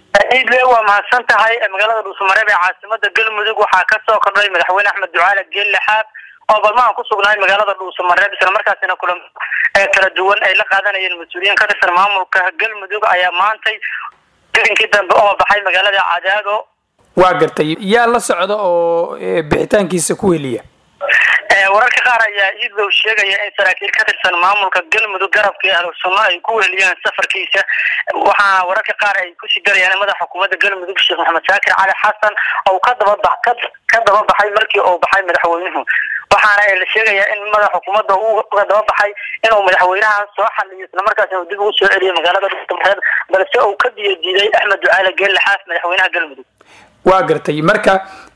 idle waa mahadsan tahay magaalada dhuusamareeb ee caasimada galmudug waxaa kasoo kordhay madaxweyne axmed ducaale geelle xaab oo balmahan ku sugnaay magaalada dhuusamareeb isla markaasina kulan kala duwan ay la qaadanayeen mas-uuliyiin ka tirsan maamulka galmudug ayaa maantay gelinkii dambe oo baxay magaalada cadaado waa gartay yaa la socda oo bixitaankiisa ku heliya wararka qaar ayaa iidlow sheegaya in saraakiil ka tirsan maamulka galmudug garabkii ahlu sunno ay ku weheliyeen safarkiisa waxaana wararka qaar ay kusii darayaan in madaxa xukuumadda galmudug sheekh maxamed saakir cali xasan oo ka daba ka daba baxay markii uu baxay madaxweynuhu waxaana la sheegayaa in madaxa xukuumadda uu ka daba baxay inuu madaxweynaha soo xaliyo islamarkaasina dib ugu soo celiyo magaalada dhuusamareeb balse uu ka diya diiday axmed ducaale geelle xaas madaxweynaha galmudug waa gartay marka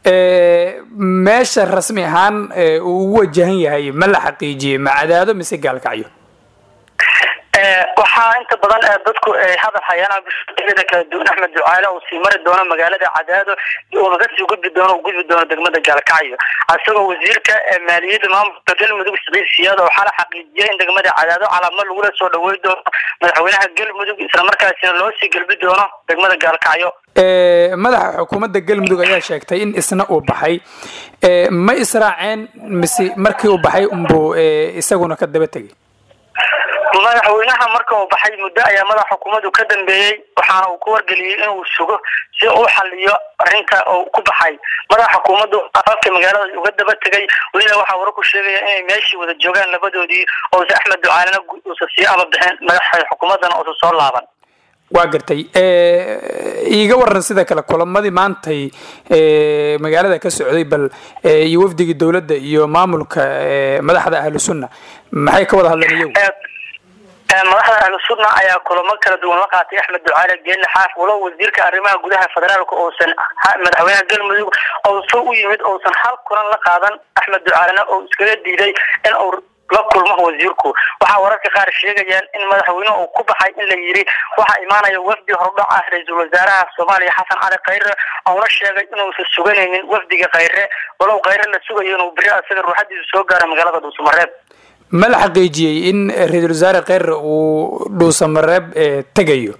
meesha rasmi ahaan uu ugu wajahan yahay ma la xaqiijiyey ma cadaado mise gaalkacyo waxaa inta badan dadku ay hadal hayaan bulshada kala duwan axmed ducaale uu sii mari doono magaalada cadaado uuna kasii gudbi doono uu gudbi doono degmada gaalkacyo isagoo wasiirka maaliyadda maamulka galmudug siciid siyaad oo xala xaqiijiyay in degmada cadaado calaamo lagula soo dhawey doono madaxweynaha galmudug islamarkaasina loo sii gelbi doono degmada gaalkacyo madaxa xukuumadda galmudug ayaa sheegtay in isna uu baxay ma israaceen mise markii uu baxay unbuu isaguna ka daba tegay madaxweynaha marka uu baxay muddo ayaa madaxa xukuumaddu ka dambeeyey waxaana uu ku wargeliyey inuu sugo si uu xaliyo arrinta uu ku baxay madaxa xukuumaddu afafka magaalada uga daba tegay welina waxaa wararku sheegaya inay meeshii wada joogaan labadoodii oose axmed ducaalena uusa sii ama bixin madaxa xukuumaddana uusa soo laaban waa gartay iiga waran sida kale kulamadii maantay magaalada ka socday bal iyo wafdigii dowladda iyo maamulka madaxda ahlu sunna maxay ka wada hadleen iyagu madaxda ahlu sunna ayaa kulamo kala duwan la qaatay axmed ducaale geelle xaaf walow wasiirka arrimaha gudaha federaalka uusan madaxweynaha galmudug ousa u yimid uusan hal kulan la qaadan axmed ducaalena oo iskaga diiday in uu la kulmo wasiirku waxaa wararka qaar sheegayaan in madaxweynuhu uu ku baxay in la yidhi waxaa imaanaya wafdi hordhac ah ra-iisul wasaaraha soomaaliya xasan cali khayre oona sheegay inuusan suganaynin wafdiga khayre walow khayre la sugayo inuu beri asaga ruuxadiisu soo gaaro magaalada dhuusamareeb ma la xaqiijiyey in ra-iisul wasaare kheyre uu dhuusamareeb tegayo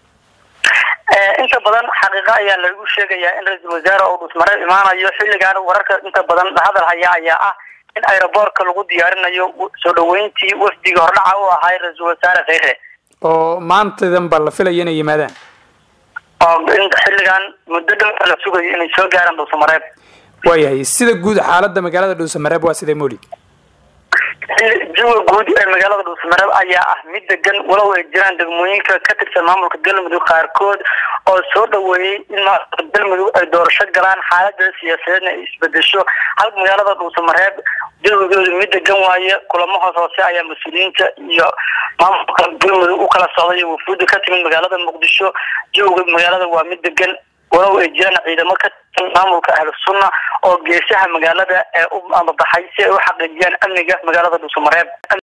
inta badan xaqiiqa ayaa lagu sheegayaa in ra-iisul wasaare uu dhuusamareeb imaanayo xilligaan wararka inta badan hadal haya ayaa ah in aeroboortka lagu diyaarinayo soo dhaweyntii wafdiga hordhaca u ahay ra-iisul wasaare kheyre oo maantadan ba la filaya inay yimaadaan oo in xilligan muddo dhow la sugayo inay soo gaaraan dhuusamareeb waayahay sida guud xaaladda magaalada dhuusamareeb waa sidee moli jawiga guud ee magaalada dhuusamareeb ayaa ah mid degan walow ay jiraan degmooyinka ka tirsan maamulka galmudug qaarkood oo soo dhaweeyey in maamulka galmudug ay doorasho galaan xaalada siyaasadeedna ay isbedesho halka magaalada dhuusamareeb jawigoodu mid degan waaye kulamo hoos hoose ayaa mas-uuliyiinta iyo maamulka galmudug u kala socday iyo wafuudda ka timid magaalada muqdisho jawiga magaalada waa mid degan walow ay jiraan ciidamo ka tirsan maamulka ahlu sunna oo geesaha magaalada ee u amabaxay si ay u xaqiijiyaan amniga magaalada dhuusamareeb